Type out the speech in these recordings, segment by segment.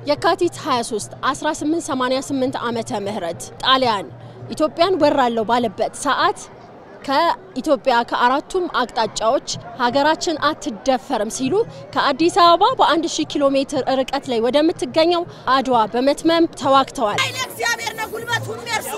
የካቲት 23 1888 ዓመተ ምህረት ጣሊያን ኢትዮጵያን ወራለሁ ባለበት ሰዓት ከኢትዮጵያ ከአራቱም አቅጣጫዎች ሀገራችን አትደፈርም ሲሉ ከአዲስ አበባ በ1000 ኪሎ ሜትር ርቀት ላይ ወደምትገኘው አድዋ በመትመም ተዋግተዋል። እግዚአብሔር ነው ጉልበቱ የሚያርሱ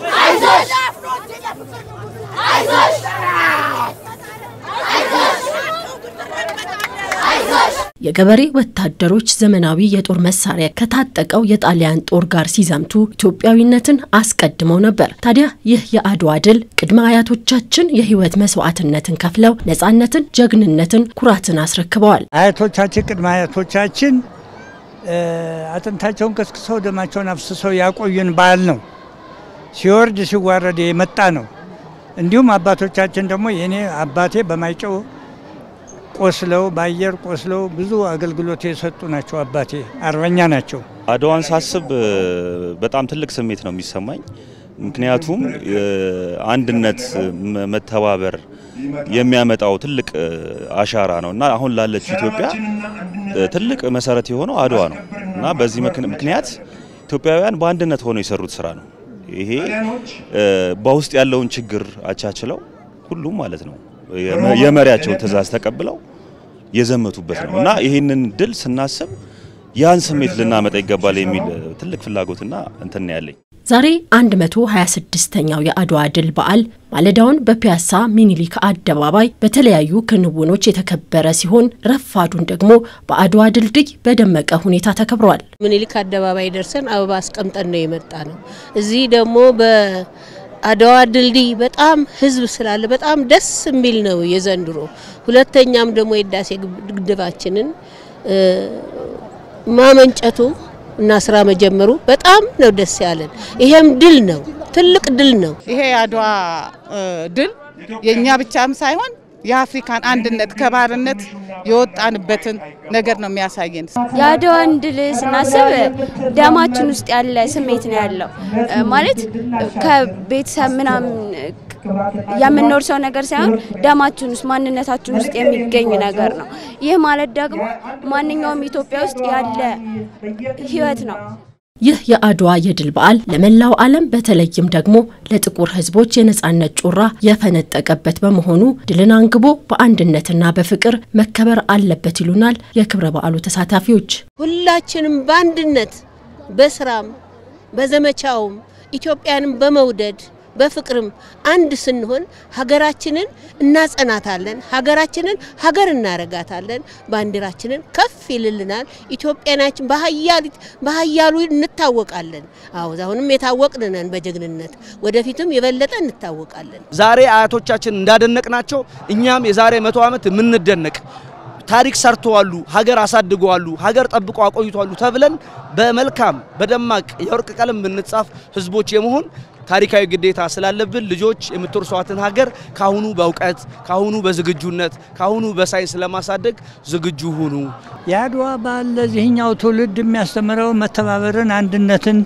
የገበሬ ወታደሮች ዘመናዊ የጦር መሳሪያ ከታጠቀው የጣሊያን ጦር ጋር ሲዘምቱ ኢትዮጵያዊነትን አስቀድመው ነበር። ታዲያ ይህ የአድዋ ድል ቅድመ አያቶቻችን የሕይወት መስዋዕትነትን ከፍለው ነጻነትን፣ ጀግንነትን፣ ኩራትን አስረክበዋል። አያቶቻችን ቅድመ አያቶቻችን አጥንታቸውን ከስክሰው ደማቸውን አፍስሰው ያቆዩን በዓል ነው። ሲወርድ ሲዋረድ የመጣ ነው። እንዲሁም አባቶቻችን ደግሞ የኔ አባቴ በማይጨው ቆስለው በአየር ቆስለው ብዙ አገልግሎት የሰጡ ናቸው። አባቴ አርበኛ ናቸው። አድዋን ሳስብ በጣም ትልቅ ስሜት ነው የሚሰማኝ። ምክንያቱም አንድነት፣ መተባበር የሚያመጣው ትልቅ አሻራ ነው እና አሁን ላለችው ኢትዮጵያ ትልቅ መሰረት የሆነው አድዋ ነው እና በዚህ ምክንያት ኢትዮጵያውያን በአንድነት ሆነው የሰሩት ስራ ነው። ይሄ በውስጥ ያለውን ችግር አቻችለው ሁሉም ማለት ነው የመሪያቸውን ትዕዛዝ ተቀብለው የዘመቱበት ነው እና ይህንን ድል ስናስብ ያን ስሜት ልናመጣ ይገባል የሚል ትልቅ ፍላጎትና እንትን ያለኝ። ዛሬ 126ኛው የአድዋ ድል በዓል ማለዳውን በፒያሳ ሚኒሊክ አደባባይ በተለያዩ ክንውኖች የተከበረ ሲሆን ረፋዱን ደግሞ በአድዋ ድልድይ በደመቀ ሁኔታ ተከብሯል። ሚኒሊክ አደባባይ ደርሰን አበባ አስቀምጠን ነው የመጣ ነው። እዚህ ደግሞ በአድዋ ድልድይ በጣም ህዝብ ስላለ በጣም ደስ የሚል ነው የዘንድሮ። ሁለተኛም ደግሞ የህዳሴ ግድባችንን ማመንጨቱ እና ስራ መጀመሩ በጣም ነው ደስ ያለን። ይሄም ድል ነው፣ ትልቅ ድል ነው። ይሄ የአድዋ ድል የእኛ ብቻም ሳይሆን የአፍሪካን አንድነት ከባርነት የወጣንበትን ነገር ነው የሚያሳየን። የአድዋን ድል ስናስብ ደማችን ውስጥ ያለ ስሜት ነው ያለው። ማለት ከቤተሰብ ምናምን የምንወርሰው ነገር ሳይሆን ደማችን ውስጥ ማንነታችን ውስጥ የሚገኝ ነገር ነው። ይህ ማለት ደግሞ ማንኛውም ኢትዮጵያ ውስጥ ያለ ህይወት ነው። ይህ የአድዋ የድል በዓል ለመላው ዓለም በተለይም ደግሞ ለጥቁር ሕዝቦች የነጻነት ጮራ የፈነጠቀበት በመሆኑ ድልን አንግቦ በአንድነትና በፍቅር መከበር አለበት ይሉናል የክብረ በዓሉ ተሳታፊዎች። ሁላችንም በአንድነት በስራም በዘመቻውም ኢትዮጵያንም በመውደድ በፍቅርም አንድ ስንሆን ሀገራችንን እናጸናታለን። ሀገራችንን ሀገር እናረጋታለን። ባንዲራችንን ከፍ ይልልናል። ኢትዮጵያናችን በሀያሉ እንታወቃለን። አዎ አሁንም የታወቅን ነን በጀግንነት ወደፊትም የበለጠ እንታወቃለን። ዛሬ አያቶቻችን እንዳደነቅናቸው እኛም የዛሬ መቶ ዓመት የምንደነቅ ታሪክ ሰርተዋሉ፣ ሀገር አሳድገዋሉ፣ ሀገር ጠብቆ አቆይቷሉ ተብለን በመልካም በደማቅ የወርቅ ቀለም ብንጻፍ ህዝቦች የመሆን ታሪካዊ ግዴታ ስላለብን ልጆች የምትወርሷትን ሀገር ካሁኑ በእውቀት ካሁኑ በዝግጁነት ካሁኑ በሳይንስ ለማሳደግ ዝግጁ ሁኑ። የአድዋ በዓል ለዚህኛው ትውልድ የሚያስተምረው መተባበርን፣ አንድነትን፣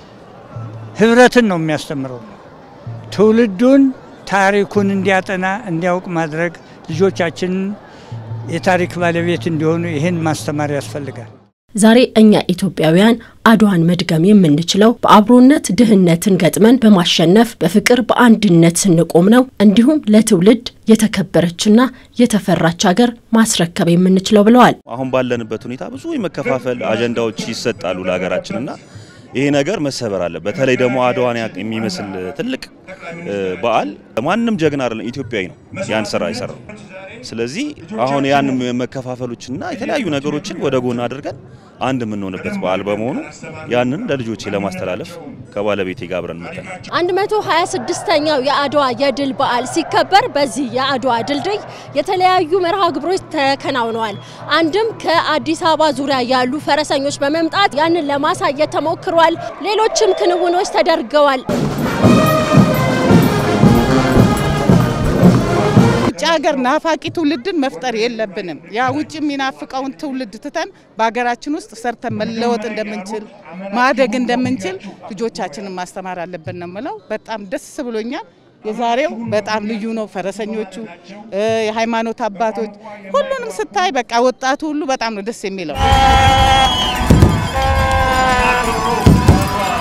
ህብረትን ነው የሚያስተምረው። ትውልዱን ታሪኩን እንዲያጠና እንዲያውቅ ማድረግ ልጆቻችንን የታሪክ ባለቤት እንዲሆኑ ይህን ማስተማር ያስፈልጋል። ዛሬ እኛ ኢትዮጵያውያን አድዋን መድገም የምንችለው በአብሮነት ድህነትን ገጥመን በማሸነፍ በፍቅር በአንድነት ስንቆም ነው። እንዲሁም ለትውልድ የተከበረችና የተፈራች ሀገር ማስረከብ የምንችለው ብለዋል። አሁን ባለንበት ሁኔታ ብዙ የመከፋፈል አጀንዳዎች ይሰጣሉ ለሀገራችንና ይሄ ነገር መሰበር አለ። በተለይ ደግሞ አድዋን የሚመስል ትልቅ በዓል ማንም ጀግና አይደለም ኢትዮጵያዊ ነው ያን ስራ የሰራው። ስለዚህ አሁን ያን መከፋፈሎችና የተለያዩ ነገሮችን ወደ ጎን አድርገን አንድ የምንሆንበት በዓል በመሆኑ ያንን ለልጆቼ ለማስተላለፍ ከባለቤቴ ጋር አብረን መጥተናል። 126ኛው የአድዋ የድል በዓል ሲከበር በዚህ የአድዋ ድልድይ የተለያዩ መርሃ ግብሮች ተከናውነዋል። አንድም ከአዲስ አበባ ዙሪያ ያሉ ፈረሰኞች በመምጣት ያንን ለማሳየት ተሞክሯል። ሌሎችም ክንውኖች ተደርገዋል። ውጭ ሀገር ናፋቂ ትውልድን መፍጠር የለብንም። ያ ውጭ የሚናፍቀውን ትውልድ ትተን በሀገራችን ውስጥ ሰርተን መለወጥ እንደምንችል ማደግ እንደምንችል ልጆቻችንን ማስተማር አለብን ነው የምለው። በጣም ደስ ብሎኛል። የዛሬው በጣም ልዩ ነው። ፈረሰኞቹ፣ የሃይማኖት አባቶች፣ ሁሉንም ስታይ በቃ ወጣቱ ሁሉ በጣም ነው ደስ የሚለው።